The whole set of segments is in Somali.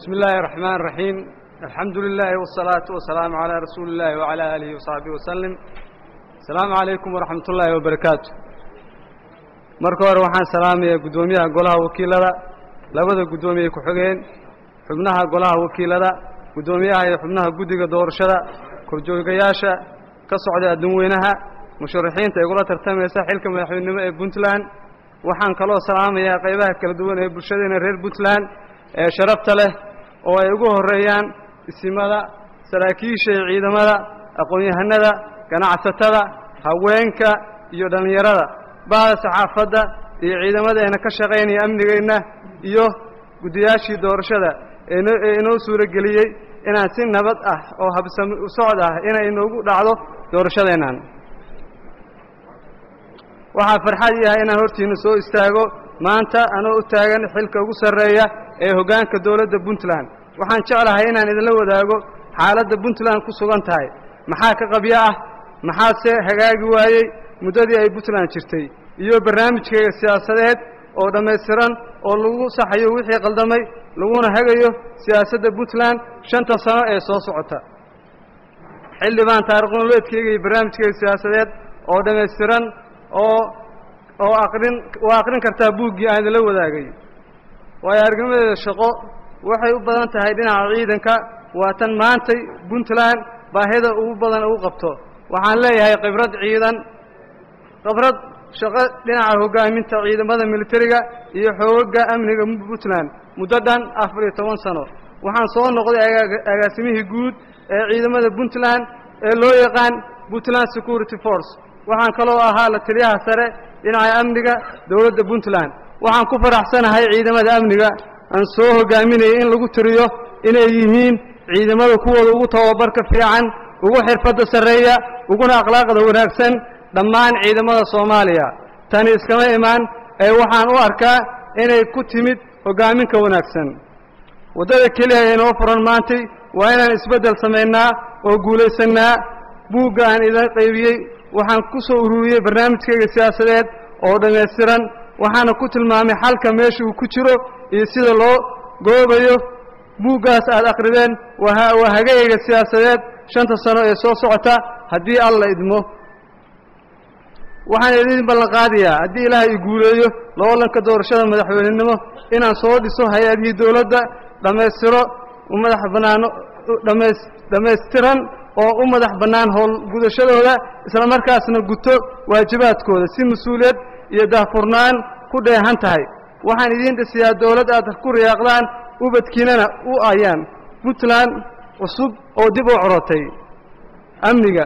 بسم الله الرحمن الرحيم الحمد لله والصلاة والسلام على رسول الله وعلى آله وصحبه وسلم السلام عليكم ورحمة الله وبركاته marka hore waxaan salaamayaa guddoomiyaha golaha wakiilada labada guddoomiye ku-xigeen xubnaha golaha wakiilada guddoomiyaha iyo xubnaha guddiga doorashada korjoogayaasha ka socda adduunweynaha musharaxiinta igula tartamaysa xilka madaxweynenimo ee puntland waxaan kaloo salaamayaa qaybaha kala duwan ee bulshadeena reer puntland ee sharafta leh oo ay ugu horreeyaan isimada saraakiisha iyo ciidamada aqoon-yahanada ganacsatada haweenka iyo dhallinyarada bahda saxaafadda iyo ciidamadeena ka shaqaynaya amnigeenna iyo guddiyaashii doorashada eeno ee inoo suuro geliyey inaan si nabad ah oo habsami u socod ah inay inoogu dhacdo doorashadeennan waxaa farxad ii ah inaan hortiinna soo istaago maanta anoo u taagan xilka ugu sarreeya ee hoggaanka dowladda puntland waxaan jeclahay inaan idinla wadaago xaaladda puntland ku sugan tahay maxaa ka qabyo ah maxaase hagaagi waayey muddadii ay puntland jirtay iyo barnaamijkeega siyaasadeed oo dhammaystiran oo lagu saxayo wixii qaldamay laguna hagayo siyaasadda puntland shanta sano ee soo socota xildhibaan taariikh nololeedkeyga iyo barnaamijkeyga siyaasadeed oo dhammaystiran oo oo aqrin waa aqrin kartaa buuggii aan idinla wadaagay waayo argnimadeeda shaqo waxay u badan tahay dhinaca ciidanka waa tan maantay puntland baahida ugu badan ugu qabto waxaan leeyahay khibrad ciidan khibrad shaqo dhinaca hoggaaminta ciidamada militariga iyo xoogagga amniga puntland muddo dhan afar iyo toban sano waxaan soo noqday agaasimihii guud ee ciidamada puntland ee loo yaqaan puntland security force waxaan kaloo ahaa la taliyaha sare dhinaca amniga dowladda puntland waxaan ku faraxsanahay ciidamada amniga aan soo hoggaaminayay in lagu tiriyo inay yihiin ciidamada kuwooda ugu tababarka fiican ugu xirfadda sarreeya uguna akhlaaqda wanaagsan dhammaan ciidamada soomaaliya tani iskama imaan ee waxaan u arkaa inay ku timid hoggaaminka wanaagsan waddada keliya ee inoo furan maantay waa inaan isbeddel samaynaa oo guulaysannaa buugga aan idin qaybiyey waxaan ku soo ururiyey barnaamijkayga siyaasadeed oo dhammaystiran waxaana ku tilmaamay xalka meesha uu ku jiro iyo sida loo goobayo buuggaas aad akhrideen waa hagayga siyaasadeed shanta sano ee soo socota haddii alla idmo waxaan idin ballanqaadayaa haddii ilaahay i guuleeyo loolanka doorashada madaxweynenimo inaan soo dhiso hay-adihii dowladda dhammaystiro u madax bannaano dhamays dhammaystiran oo u madax bannaan howlgudashadooda isla markaasna guto waajibaadkooda si mas-uuliyad iyo daahfurnaan ku dheehan tahay waxaan idiin dhisiyaa dowlad aad ku riyaaqdaan ubadkiinana u ayaan puntland cusub oo dib u corotay amniga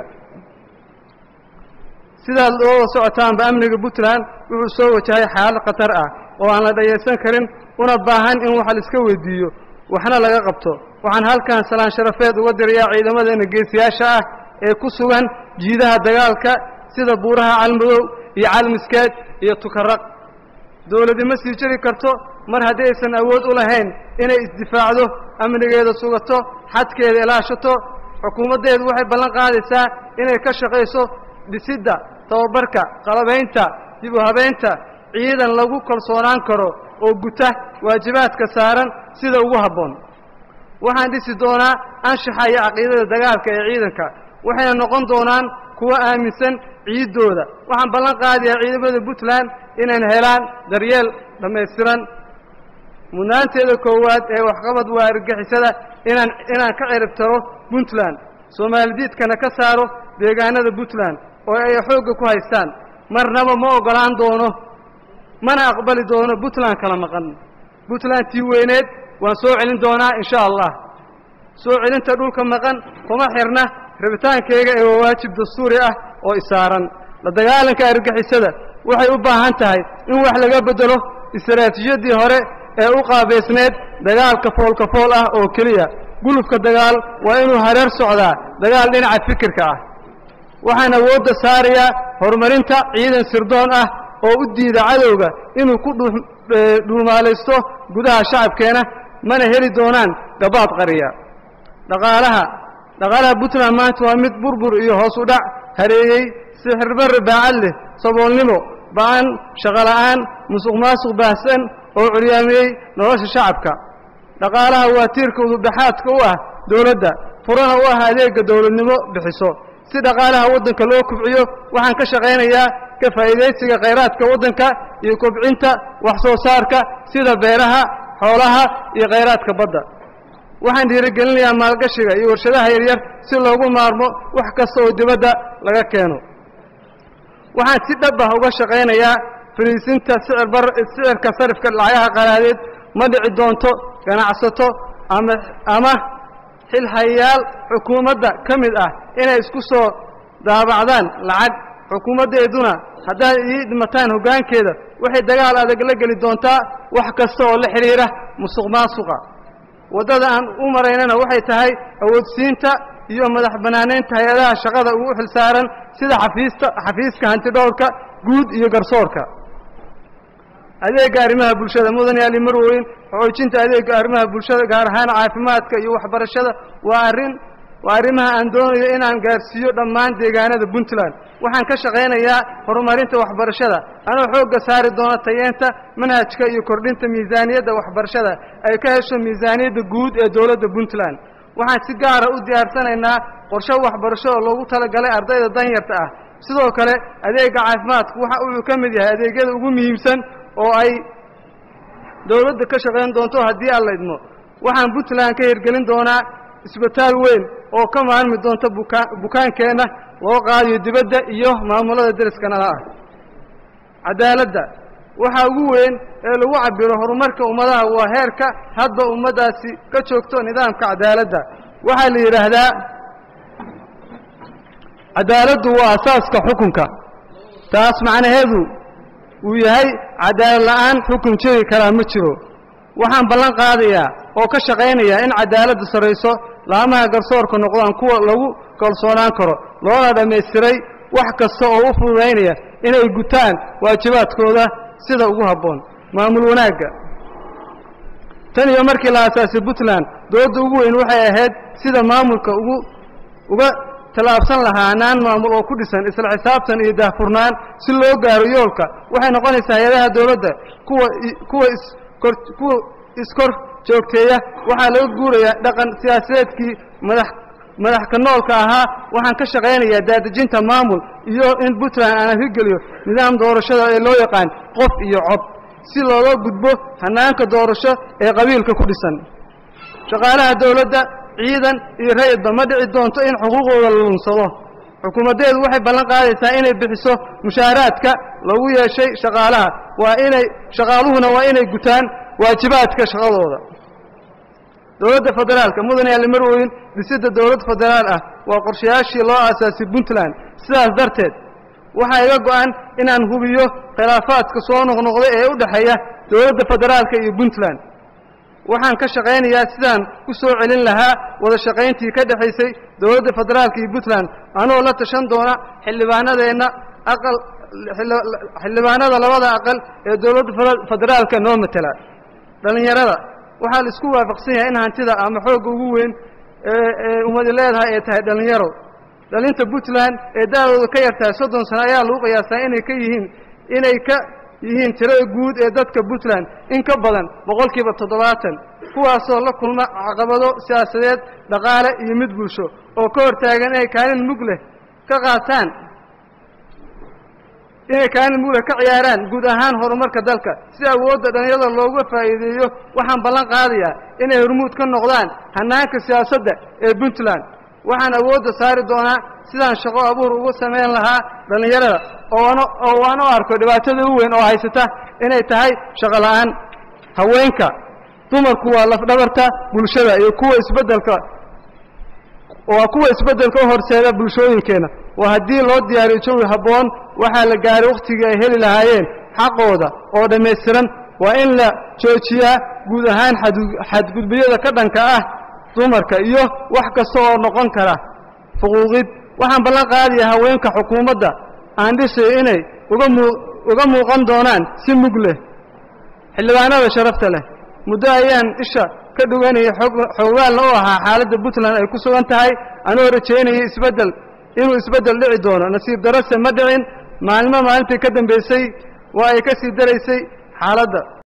sidaad looga socotaanba amniga puntland wuxuu soo wajahay xaalad khatar ah oo aan la dhayaysan karin una baahan in wax la iska weydiiyo waxna laga qabto waxaan halkan salaan sharafeed uga dirayaa ciidamadeena geesiyaasha ah ee ku sugan jiidaha dagaalka sida buuraha calmadow iyo calmiskeed iyo tukaraq dowladi ma sii jiri karto mar haddii aysan awood u lahayn inay isdifaacdo amnigeeda sugato xadkeeda ilaashato xukuumaddeedu waxay ballan qaadaysaa inay ka shaqayso dhisidda tababarka qalabaynta dib u habaynta ciidan lagu kalsoonaan karo oo guta waajibaadka saaran sida ugu habboon waxaan dhisi doonaa anshaxa iyo caqiidada dagaalka ee ciidanka waxayna noqon doonaan kuwo aaminsan ciiddooda waxaan ballan qaadayaa ciidamada puntland inayna helaan daryeel dhammaystiran mudnaanteeda koowaad ee waxqabad waa argagixisada inaan inaan ka ciribtaro puntland soomaalidiidkana ka saaro deegaanada puntland oo ay xoogga ku haystaan marnaba ma oggolaan doono mana aqbali doono puntland kala maqan puntland tii weyneed waan soo celin doonaa insha allah soo celinta dhulka maqan kuma xirna rabitaankayga ee waa waajib dastuuri ah oo isaaran la dagaalanka argagixisada waxay u baahan tahay in wax laga beddelo istaraatiijiyaddii hore ee u qaabaysneed dagaalka foolka fool ah oo keliya gulufka dagaal waa inuu hareer socdaa dagaal dhinaca fikirka ah waxaan awoodda saarayaa horumarinta ciidan sirdoon ah oo u diida cadowga inuu ku dhuumaalaysto gudaha shacabkeena mana heli doonaan gabaad qariya dhaqaalaha dhaqaalaha puntland maanta waa mid burbur iyo hoos u dhac hareeyey sixirbarre baacad leh saboolnimo ba'an shaqola'aan musuq maasuq baahsan oo curyaamiyey nolosha shacabka dhaqaalaha waa tiirka udubdhaxaadka u ah dowladda furana u ah adeegga dowladnimo bixiso si dhaqaalaha waddanka loo kubciyo waxaan ka shaqaynayaa ka faa'iidaysiga khayraadka waddanka iyo kobcinta wax soo saarka sida beeraha xoolaha iyo khayraadka badda waxaan dhiirigelinayaa maalgashiga iyo warshadaha yaryar si loogu maarmo wax kasta oo dibadda laga keeno waxaan si dhab ah uga shaqaynayaa fariisinta sicir bar sicirka sarifka lacagaha qaraadeed ma dhici doonto ganacsato ama ama xilhayaal xukuumadda ka mid ah inay isku soo daabacdaan lacag xukuumaddeeduna haddaad ii dhimataan hoggaankeeda waxay dagaal adag la geli doontaa wax kasta oo la xidhiira musuq maasuqa waddada aan u maraynana waxay tahay awoodsiinta iyo madax bannaanaynta hay-adaha shaqada ugu xilsaaran sida xafiista xafiiska hantidhowrka guud iyo garsoorka adeegga arrimaha bulshada mudan yaali marweyn xoojinta adeegga arrimaha bulshada gaar ahaan caafimaadka iyo waxbarashada waa arrin waa arrimaha aan doonayo inaan gaarsiiyo dhammaan deegaanada puntland waxaan ka shaqaynayaa horumarinta waxbarashada anoo xoogga saari doona tayeenta manhajka iyo kordhinta miisaaniyadda waxbarashada ay ka hesho miisaaniyadda guud ee dowladda puntland waxaan si gaara u diyaarsanaynaa qorshe waxbarasho oo loogu talagalay ardayda danyarta ah sidoo kale adeegga caafimaadku waxa uu ka mid yahay adeegyada ugu muhiimsan oo ay dowladda ka shaqayn doonto haddii aan la idmo waxaan puntland ka hirgelin doonaa isbitaal weyn oo ka maalmi doonta bukaa bukaankeenna loo qaadiyo dibadda iyo maamulada deriskanada ah cadaaladda waxaa ugu weyn ee lagu cabiro horumarka ummadaha waa heerka hadba ummaddaasi ka joogto nidaamka cadaaladda waxaa la yidhaahdaa cadaaladdu waa asaaska xukunka taas macnaheedu uu yahay cadaalad la'aan xukun jiri karaa ma jiro waxaan ballan qaadayaa oo ka shaqaynayaa in cadaaladdu sarrayso laamaha garsoorka noqdaan kuwa lagu kalsoonaan karo loona dhammaystiray wax kasta oo u fududaynaya inay gutaan waajibaadkooda sida ugu habboon maamul wanaagga tan iyo markii la aasaasay puntland dowladda ugu weyn waxay ahayd sida maamulka ugu uga tallaabsan lahaa hanaan maamul oo ku dhisan isla xisaabtan iyo daahfurnaan si loo gaaro yoolka waxay noqonaysaa hay-adaha dowladda kuwa kuwa iskor kuwa iskor joogteeya waxaa laga guurayaa dhaqan siyaasadeedkii madax madax ka noolka ahaa waxaan ka shaqaynayaa daadejinta maamul iyo in puntland aan hirgeliyo nidaam doorashada ee loo yaqaan qof iyo cod si looga gudbo hanaanka doorasho ee qabiilka ku dhisan shaqaalaha dowladda ciidan iyo rayidba ma dhici doonto in xuquuqooda la lunsado xukuumaddeedu waxay ballan qaadaysaa inay bixiso mushaaraadka lagu yeeshay shaqaalaha waa inay shaqaaluhuna waa inay gutaan waajibaadka shaqadooda dowladda federaalka mudan yaali marweyn dhisidda dowlad federaal ah waa qorshayaashii loo aasaasay puntland sidaas darteed waxaa iga go'an inaan hubiyo khilaafaadka soo noqnoqda ee u dhexeeya dowladda federaalka iyo puntland waxaan ka shaqaynayaa sidaan ku soo celin lahaa wada shaqayntii ka dhexaysay dowladda federaalka iyo puntland anoo la tashan doona xildhibaanadeenna aqal xildhibaanada labada aqal ee dowladda federaalka noo matela dhallinyarada waxaa la isku waafaqsan yahay in hantida ama xoogga ugu weyn ee ee ummadi leedahay ay tahay dhallinyaro dhalinta puntland ee da-dooda ka yartahay soddon sano ayaa lagu qiyaasaa inay ka yihiin inay ka yihiin tirada guud ee dadka puntland in ka badan boqolkiiba toddobaatan kuwaasoo la kulma caqabado siyaasadeed dhaqaale iyo mid bulsho oo ka hortaagan inay kaalin mug leh ka qaataan inay kaalin mug leh ka ciyaaraan guud ahaan horumarka dalka si awoodda dhallinyarada looga faa'iideeyo waxaan ballan qaadayaa inay hormuud ka noqdaan hannaanka siyaasadda ee puntland waxaan awoodda saari doonaa sidaan shaqo abuur ugu samayn lahaa dhallinyarada oona oo aan u arko dhibaatada u weyn oo haysata inay tahay shaqo la'aan haweenka dumarku waa lafdhabarta bulshada iyo kuwa isbeddelka waa kuwa isbeddelka u horseeda bulshooyinkeenna waa haddii loo diyaariyo jawi habboon waxaa la gaaray wakhtigii ay heli lahaayeen xaqooda oo dhammaystiran waa in la joojiyaa guud ahaan xadgudbiyada ka dhanka ah dumarka iyo wax kasta oo noqon kara fuquuqid waxaan ballan qaadayaa haweenka xukuumadda aan dhisayo inay uga muu uga muuqan doonaan si mug leh xildhibaanada sharafta leh muddo ayaan isha ka dhuganayay xog xoogaalna u ahaa xaaladda puntland ay ku sugan tahay anoo rajaynayay isbeddel inuu isbeddel dhici doono nasiib darase ma dhicin maalmo maalintii ka dambaysay waa ay ka sii daraysay xaaladda